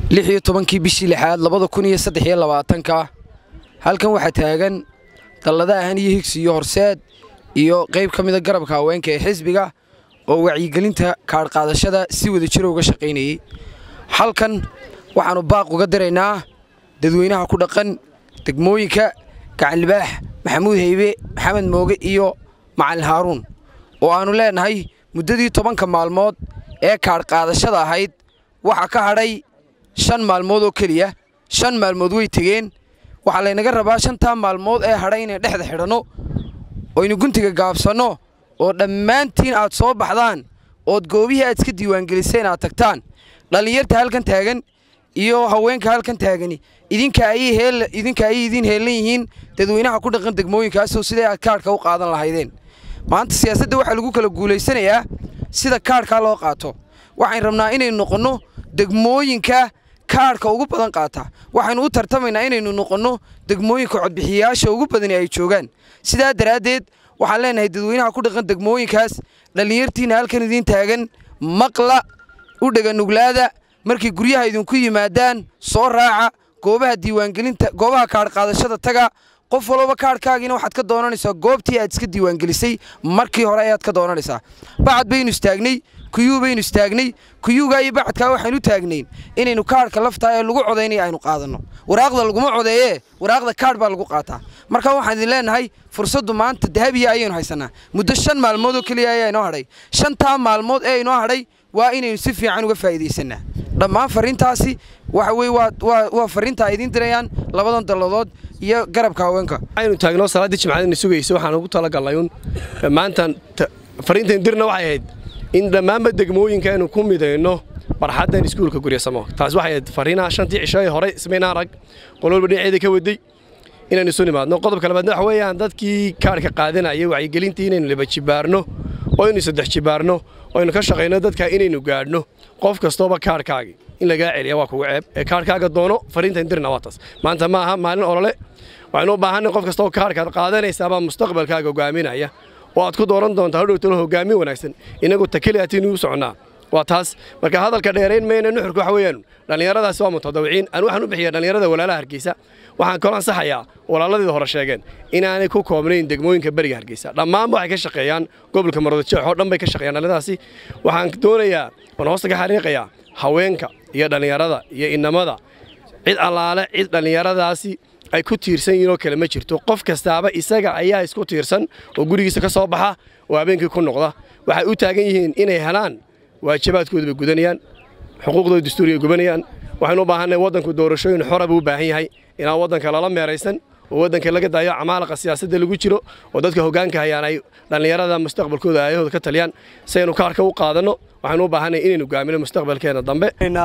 lix iyo tobankii bishii lixaad labada kun iyo saddex iyo labaatanka halkan waxaa taagan dallada ahan iyo higsi iyo horseed iyo qayb ka mida garabka haweenka ee xisbiga oo wacyigelinta kaadhqaadashada si wada jiro uga shaqaynayey halkan waxaannu baaq uga diraynaa dadweynaha ku dhaqan degmooyinka gacanlibaax maxamuud haybe maxamed mooge iyo macalin haaruun oo aannu leennahay muddadii tobanka maalmood ee kaadhqaadashada ahayd waxaa ka hadhay shan maalmood oo keliya shan maalmood way tegeen waxaa laynaga rabaa shantaa maalmood ee hadhay inay dhexda xidhanno oynu guntiga gaabsanno oo dhammaantiin aad soo baxdaan ood goobihii aad iska diiwaangeliseen aad tagtaan dhallinyarta halkan taagan iyo haweenka halkan taagani idinka ayay idiin heellan yihiin dadweynaha ku dhaqan degmooyinkaasoo siday aad kaadhka u qaadan lahaydeen maanta siyaasadda waxaa lagu kala guulaysanayaa sida kaadhkaa loo qaato waxayn rabnaa inaynu noqonno degmooyinka kaadhka ugu badan qaata waxaynu u tartamaynaa inaynu noqonno degmooyinka codbixiyayaasha ugu badani ay joogaan sidaa daraaddeed waxaan leenahay dadweynaha ku dhaqan degmooyinkaas dhallinyartiinna halkan idiin taagan maqla u dheganuglaada markay guryaha idinku yimaadaan soo raaca goobaha diiwaangelinta goobaha kaadhqaadashada taga qof walba kaadhkaagiina waxaad ka doonanaysaa goobtii aad iska diiwaangelisay markii hore ayaad ka doonanaysaa bacad baynu istaagnay kuyuu baynu istaagnay kuyuugaa iyo bacadkaa waxaynu u taagnayn inaynu kaadhka laftaa ee lagu codaynaya aynu qaadanno waraaqda laguma codeeyee waraaqda kaadh baa lagu qaataa marka waxaan idin leennahay fursaddu maanta dahabiya ayaynu haysannaa muddo shan maalmood oo keliya ayaa inoo hadhay shantaa maalmood ee inoo hadhay waa inaynu si fiican uga faa'iidaysanaa dhammaan farriintaasi waxa weye waa farriinta ay idiin dirayaan labadan dalladood iyo garabka haweenka aynu taagno salaaddii jimcadina sugaysa waxaan ugu talagalnay un maantan farriintan dirna waxay ahayd in dhammaanba degmooyinka aynu ku midayno barxaddan iskuulka guryasamo taas waxay ahayd farriinaha shantii cisho ee hore ismayna arag qololba dhinaceeda ka waday inaynu isu nimaadno qodobka labaadna waxa weeyaan dadkii kaadhka qaadanaya wacyigelintii inaynu laba jibaarno oo aynu saddex jibaarno oo aynu ka shaqayno dadka inaynu gaadhno qof kastooba kaadhkaagii in lagaa celiya waa kugu ceeb ee kaadhkaaga doono farriintan dirna waa taas maanta ma aha maalin olole waxaynu u baahanay qof kastoo kaadhkaad qaadanaysaabaa mustaqbalkaaga hogaaminaya oo aad ku dooran doontaa hodhowtalo hogaamin wanaagsan inagu takeli atiin ugu soconnaa waa taas marka hadalka dheerayn mayna nuxurka waxa weeyaan dhallinyaradaasi waa mutadawiciin aan waxaan u bixiya dhallinyarada walaalaha hargeysa waxaan kaloo ansaxayaa walaaladii hore sheegeen inaanay ku koobnayn degmooyinka beriga hargeysa dhammaanba waxay ka shaqeeyaan gobolka maroodijeex oo dhan bay ka shaqeeyaan dhallinyaradaasi waxaan doonayaa waan hoosta ka xariiqayaa haweenka iyo dhallinyarada iyo innamada cid allaale cid dhallinyaradaasi ay ku tiirsan yihiin oo kale ma jirto qof kastaaba isaga ayaa isku tiirsan oo gurigiisa ka soo baxa oo habeenkii ku noqda waxay u taagan yihiin inay helaan waajibaadkooda bay gudanayaan xuquuqdooda dastuuriga gubanayaan waxaynu u baahanay waddanku doorashooyin xora buu u baahan yahay inaan waddanka lala meeraysan oo waddanka laga daayo camaalaqa siyaasadda lagu jiro oo dadka hoggaanka hayaan ay dhallinyarada mustaqbalkooda aayahooda ka taliyaan si aynu kaarka u qaadanno waxaynu u baahanay inaynu gaamino mustaqbalkeena dambe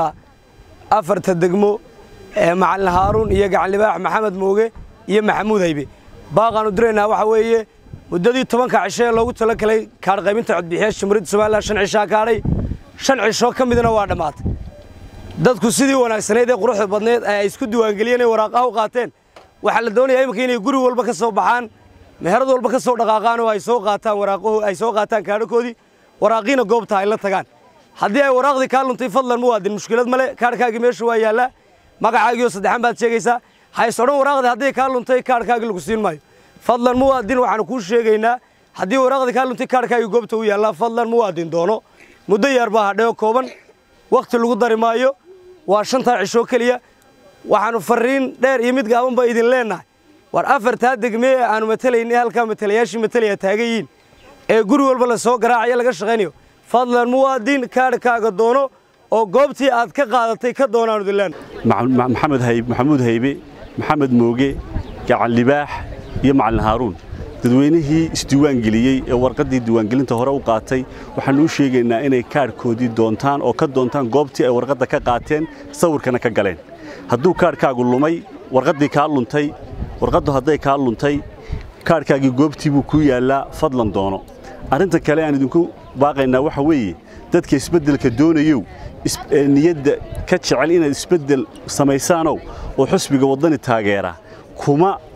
afarta degmo ee macalin haaruun iyo gacanlibaax maxamed mooge iyo maxamuud haybe baaqaannu diraynaa waxa weeye muddadii tobanka cisho ee loogu tala galay kaadhqaybinta codbixiyaasha jamhuuriyadda somalilan shan cishaa kaadhay shan cisho ka midna waa dhammaatay dadku sidii wanaagsanayd ee quruxda badneed ee ay isku diiwaangeliyeen ee waraaqaha u qaateen waxaa la doonayaa iminka inay guri walba ka soo baxaan meherad walba ka soo dhaqaaqaan oo ay soo qaataan waraaqahu ay soo qaataan kaadhakoodii waraaqiina goobta ay la tagaan haddii ay waraaqdii kaa luntay fadlan muwaadin mushkilad male kaadhkaagii meesha waa yaallaa magacaagiioo saddexan baad sheegaysaa hays odhan waraaqdii haddii kaa luntay kaadhkaagii lagu siin maayo fadlan muwaadin waxaanu kuu sheegaynaa haddii waraaqdii kaa luntay kaadhkaagii goobta u yaallaa fadlan muwaadin doono muddo yar baa hadhay oo kooban wakhti lagu dari maayo waa shantaa cishoo keliya waxaannu farriin dheer iyo mid gaaban baa idin leennahay war afartaa degmee ee aannu matelaynay halkaa matalayaashii matalaya taagan yihiin ee guri walba la soo garaacayo laga shaqaynayo fadlan muwaadin kaadhkaaga doono oo goobtii aad ka qaadatay ka doonaanu idin leennahay maxamuud haybe maxamed mooge gacan libaax iyo macalin haaruun dadweynihii isdiiwaangeliyey ee warqaddii diiwaangelinta hore u qaatay waxaannu u sheegaynaa inay kaadhkoodii doontaan oo ka doontaan goobtii ay warqadda ka qaateen sawirkana ka galeen hadduu kaadhkaagu lumay warqaddii kaa luntay warqaddu hadday kaa luntay kaadhkaagii goobtii buu kuu yaallaa fadlan doono arrinta kale aan idinku baaqaynaa waxa weeye dadka isbeddelka doonayow niyadda ka jecel inaad isbeddel samaysaanow oo xusbiga waddani taageera kuma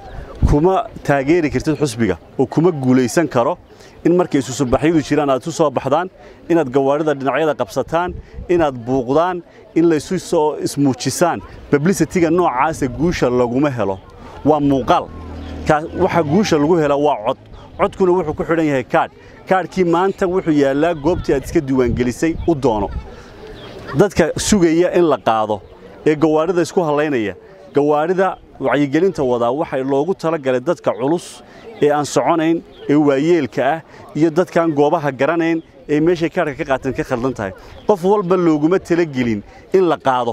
kuma taageeri kartid xusbiga oo kuma guulaysan karo in markay isu subaxyadu jiraan aad isu soo baxdaan inaad gawaarida dhinacyada qabsataan inaad buuqdaan in laysu soo ismuujisaan publicityga noocaasa guusha laguma helo waa muuqaal waxa guusha lagu hela waa cod codkuna wuxuu ku xidhan yahay kaadh kaadhkii maanta wuxuu yaallaa goobtii aad iska diiwaangelisay u doono dadka sugaya in la qaado ee gawaarida isku hallaynaya gawaarida wacyigelinta wadaa waxay loogu talagalay dadka culus ee aan soconayn ee waayeelka ah iyo dadkaan goobaha garanayn ee meeshay kaadhka ka qaateen ka khaldan tahay qof walba looguma talagelin in la qaado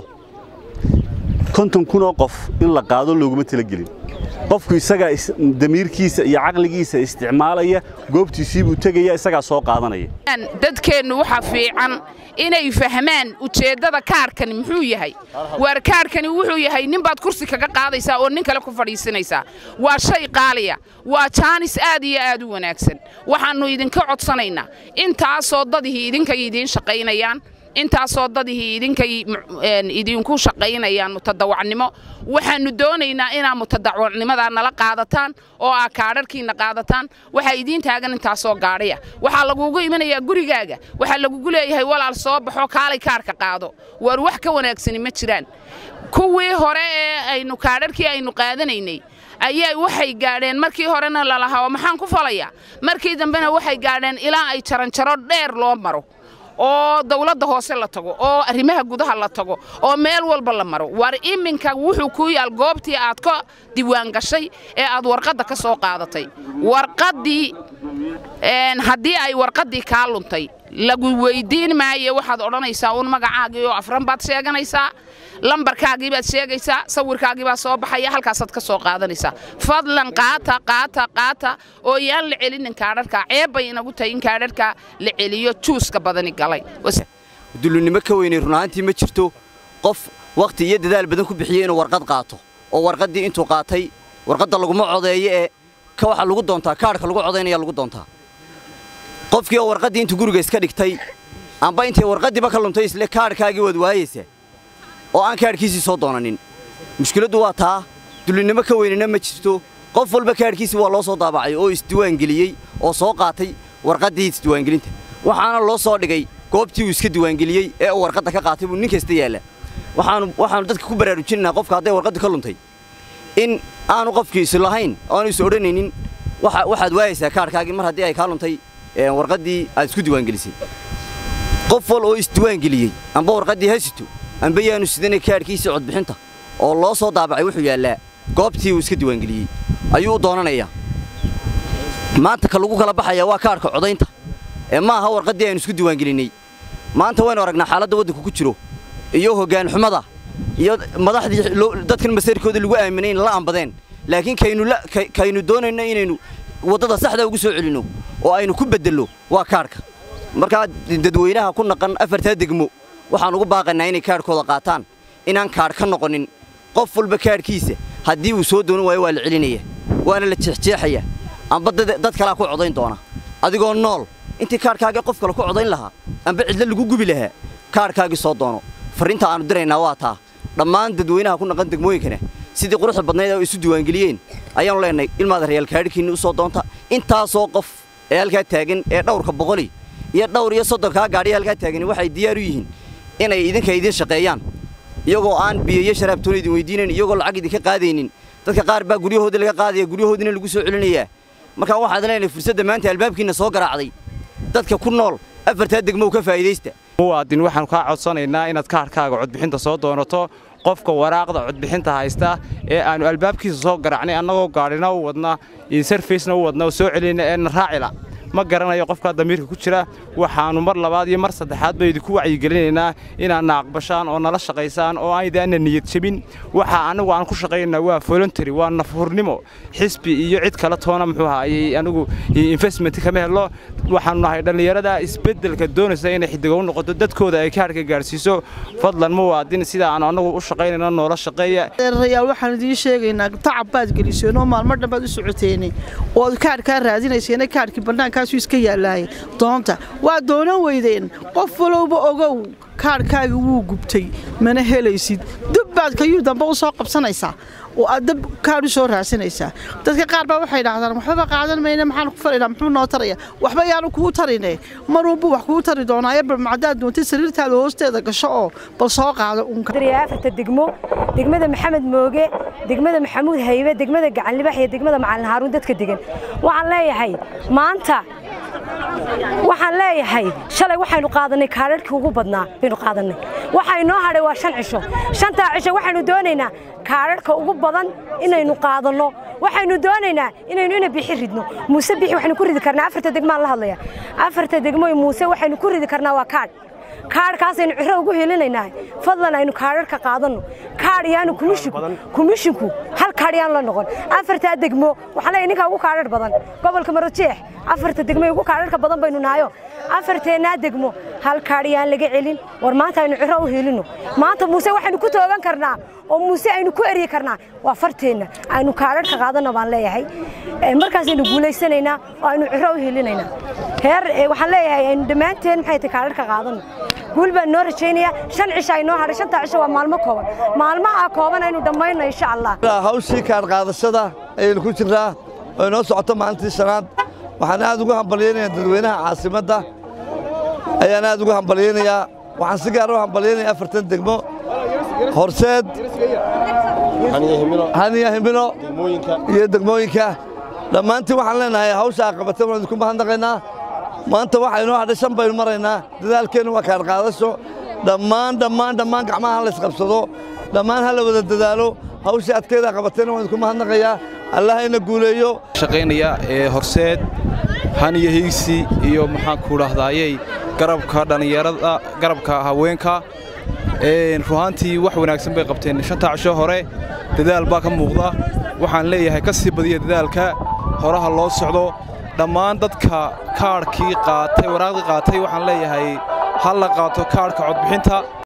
konton kun oo qof in la qaado looguma talagelin qofku isagaa damiirkiisa iyo caqligiisa isticmaalaya goobtiisii buu tegaya isagaa soo qaadanaya dadkeennu waxa fiican inay fahmaan ujeeddada kaarkani muxuu yahay waar kaarkani wuxuu yahay ninbaad kursi kaga qaadaysaa oo nin kale ku fadhiisinaysaa waa shay qaaliya waa jaanis aad iyo aad u wanaagsan waxaannu idinka codsanaynaa intaasoo dadihii idinkay idiin shaqaynayaan intaasoo dadihii idinkay idinku shaqaynayaan mutadawacnimo waxaannu doonaynaa inaa mutadawacnimadaa nala qaadataan oo aa kaadharhkiinna qaadataan waxaa idiin taagan intaasoo gaadhaya waxaa lagugu imanayaa gurigaaga waxaa lagugu leeyahay walaal soo baxo kaalay kaarka qaado waar wax ka wanaagsani ma jiraan kuwii hore ee aynu kaadharhkii aynu qaadanaynay ayaa waxay gaadheen markii horena lalahaa oo maxaan ku falayaa markii dambena waxay gaadheen ilaa ay jaranjaro dheer loo maro oo dawladda hoose la tago oo arrimaha gudaha la tago oo meel walba la maro war iminka wuxuu ku yaal goobtii aad ka diiwaan gashay ee aad warqadda ka soo qaadatay warqaddii haddii ay warqaddii kaa luntay lagu weyddiin maayo waxaad odhanaysaa uun magacaagii oo afran baad sheeganaysaa lambarkaagii baad sheegaysaa sawirkaagii baa soo baxaya halkaasaad ka soo qaadanaysaa fadlan qaata qaata qaata oo yaan la celinin kaadharka ceeb bay inagu tahay in kaadharka la celiyo juuska badani galay dullunimo ka weynay runaantii ma jirto qof wakhti iyo dadaal badan ku bixiyey inuu warqad qaato oo warqaddii intuu qaatay warqadda laguma codeeyo ee ka waxaa lagu doontaa kaadhka lagu codaynaya lagu doontaa qofkii oo warqaddii intuu guriga iska dhigtay amba intay warqaddiiba ka luntay isle kaadhkaagii waad waayaysaa oo aan kaadhkiisii soo doonanin mushkiladdu waa taa dullinnimo ka weynina ma jirto qof walba kaadhkiisii waa loo soo daabacay oo isdiiwaangeliyey oo soo qaatay warqaddii isdiiwaangelinta waxaana loo soo dhigay goobtii uu iska diiwaangeliyey ee uu warqadda ka qaatay buu nin kasta yaalla waxaannu dadka ku baraarujinaynaa qofka hadday warqaddu ka luntay in aanu qofkiisu lahayn oaanu is odhanaynin waxaad waayaysaa kaadhkaagii mar haddii ay kaa luntay warqaddii aad isku diiwaangelisay qof wal oo isdiiwaangeliyey amba warqaddii ha sito amba yaanu sidanay kaadhkiisii codbixinta oo loo soo daabacay wuxuu yaallaa goobtii uu iska diiwaangeliyey ayuu u doonanayaa maanta ka lagu kala baxayaa waa kaadhka codaynta ee ma aha warqaddii aynu isku diiwaangelinnay maanta waynu aragnaa xaaladda waddanku ku jiro iyo hoggaan xumada iyo madaxdii dadkan masarkooda lagu aaminay in la ambadeen laakiin kaynu doonayno inaynu waddada saxda ugu soo celinno oo aynu ku beddello waa kaadhka markaa dadweynaha ku naqan afartaa degmo waxaan ugu baaqaynaa inay kaadhkooda qaataan inaan kaadh ka noqonin qof walba kaadhkiisa haddii uu soo doonan waayo waa la celinaya waana la jeexjeexaya amba dad kalaa ku codayn doona adigoo nool intii kaadhkaagii qof kale ku codayn lahaa amba cidlo lagu gubi lahaa kaadhkaagii soo doono farriinta aannu diraynaa waa taa dhammaan dadweynaha ku naqan degmooyinkana sidii quruxda badnayd oo isu diiwaangeliyeen ayaannu leenahay ilmaada reyaal kaadhkiinni u soo doonta intaasoo qof ee halkaa taagan ee dhawrka boqoli iyo dhawr iyo soddonkaa gaadhiya halkaa taagani waxay diyaar u yihiin inay idinka idiin shaqeeyaan iyagoo aan biyo iyo sharaabtoona idin weydiinayn iyagoo lacag idinka qaadaynin dadka qaar baa guryahoodii laga qaadaya guryahoodiina lagu soo celinayaa markaa waxaad leenahay fursadda maanta albaabkiinna soo garaacday dadka ku nool afartaa degmow ka faa'iidaysta muwaadin waxaannu kaa codsanaynaa inaad kaarhkaaga codbixinta soo doonato qofka waraaqda codbixinta haysta ee aannu albaabkiisa soo garaacnay annagoo gaadhina u wadna sarfaysna u wadna soo celinna eena raacila ma garanayo qofkaa damiirka ku jira waxaannu mar labaad iyo mar saddexaad ba idinku wacyigelinaynaa inaadna aqbashaan oo nala shaqaysaan oo aydaanna niyad jebin waxa annagu aan ku shaqaynaa waa voluntary waa nafhurnimo xisbi iyo cid kale toona muxuu ahaayey anigu investment kama helo waxaannu nahay dhallinyarada isbeddelka doonaysa inay xidigo u noqoto dadkooda ay kaarhka gaadhsiiso fadlan muwaadin sida aan annagu u shaqaynayno noola shaqeeya rayaal waxaan idiin sheegaynaa tacab baad geliseen oo maalmo dhan baad u socoteene ood kaarhkaa raadinayseena kaarhkii bannaankaasuu iska yaallaaye doonta waa doonan weydeen qof walowba ogow kaadhkaaga wuu gubtay mana helaysid dub baad kayuu dambe u soo qabsanaysaa oo aad dab kaadh u soo raadsanaysaa dadka qaar baa waxay idhaahdaan waxbaba qaadan mayne maxaan ku fadhinaa muxuu noo taraya waxba yaanu kugu tarine marunbuu wax kugu tari doonaa ebal macdaad doontay sariirtaada hoosteeda gasho oo bal soo qaado unka afarta degmo degmada maxamed mooge degmada maxamuud haybe degmada gacanlibax iyo degmada macalin haaruun dadka degan waxaan leeyahay maanta waxaan leeyahay shalay waxaynu qaadanay kaadharhkii ugu badnaa baynu qaadanay waxa inoo hadhay waa shan cisho shantaa cisho waxaynu doonaynaa kaadharhka ugu badan inaynu qaadanno waxaynu doonaynaa inaynu ina bixi ridno muuse bixi waxaynu ku ridi karnaa afarta degmaan la hadlaya afarta degmo muuse waxaynu ku ridi karnaa waa kaadh kaadhkaasaynu ciro ugu helinaynaa fadlan aynu kaadharka qaadanno kaadh yaanu kumishinku kumishinku hal kaadh yaanu la noqon afartaa degmo waxaan leeyahay ninkaa ugu kaadhar badan gobolka marojeex afarta degmo ugu kaadharka badan baynu nahayo afarteennaa degmo hal kaadh yaan laga celin war maanta aynu ciro u helinno maanta muuse waxaynu ku toogan karnaa oo muuse aynu ku eryi karnaa waa farteenna aynu kaadharka qaadanno baan leeyahay markaasaynu guulaysanaynaa oo aynu ciro u helinaynaa heer waxaan leeyahay aynu dhammaanteen maxay tahay kaadharka qaadanno guul baan noo rajaynayaa shan cisho ay noo hadhay shantaa cisho waa maalmo kooban maalmaha kooban aynu dhammayno insha allah hawshii kaadh qaadashada ayaynu ku jirnaa oo inoo socoto maalintii shanaad waxaan aad ugu hambalyaynayaa dadweynaha caasimadda ayaan aad ugu hambalyaynayaa waxaan si gaara u hambalyaynayaa afartan degmo horseed haniya himino iyo degmooyinka dhammaantiin waxaan leenahay hawsha aa qabatay waan idinku mahadnaqaynaa maanta waxaa inoo hadhay shan baynu maraynaa dadaalkeennu waa kaadh qaadasho dhammaan dhammaan dhammaan gacmaha ha laysqabsado dhammaan ha la wada dadaalo hawshii adkeeda qabatayna waan idinku mahadnaqayaa allah ina guuleeyo shaqaynaya ee horseed haniya hiigsi iyo maxaan ku dhahdaayey garabka dhallinyarada garabka haweenka ruhaantii wax wanaagsan bay qabteen shantaa cisho hore dadaal baa ka muuqda waxaan leeyahay ka sii badiya dadaalka horaha loo socdo dhammaan dadka kaadhkii qaatay waraaqdii qaatay waxaan leeyahay ha la qaato kaadhka codbixinta